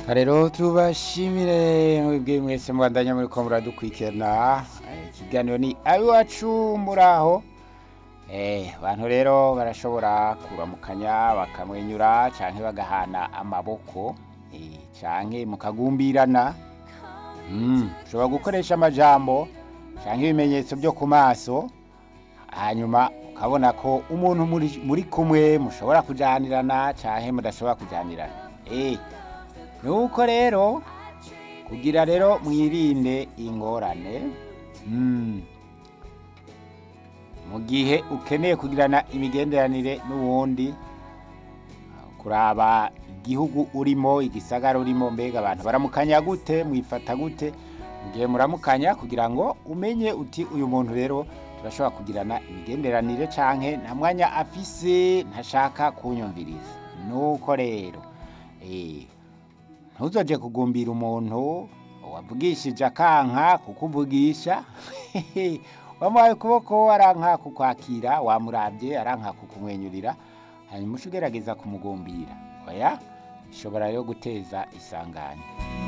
rero tubashimire mwebwe mwese mubandanya muri ko muradukurikirana Eh, ikiganiro ni abiwacu muraho Eh, abantu rero barashobora kuramukanya bakamwenyura canke bagahana amaboko eh, canke mukagumbirana Mm, ushobora gukoresha amajambo canke ibimenyetso byo ku maso hanyuma ukabona ko umuntu muri, muri kumwe mushobora kujanirana canke mudashobora kujanirana eh, nuko rero kugira rero mwirinde ingorane mm. mu gihe ukeneye kugirana imigenderanire n'uwundi kuraba igihugu urimo igisagara urimo mbega abantu baramukanya gute mwifata gute mu gihe muramukanya kugira ngo umenye uti uyu muntu rero turashobora kugirana imigenderanire canke nta mwanya afise ntashaka kunyumviriza nuko rero eh, ntuzoje kugumbira umuntu wavugishije akanka kukuvugisha wamuhaye ukuboko aranka kukwakira wamuravye aranka kukumwenyurira hanyuma uca ugerageza kumugumbira oya ishobora rero guteza isanganya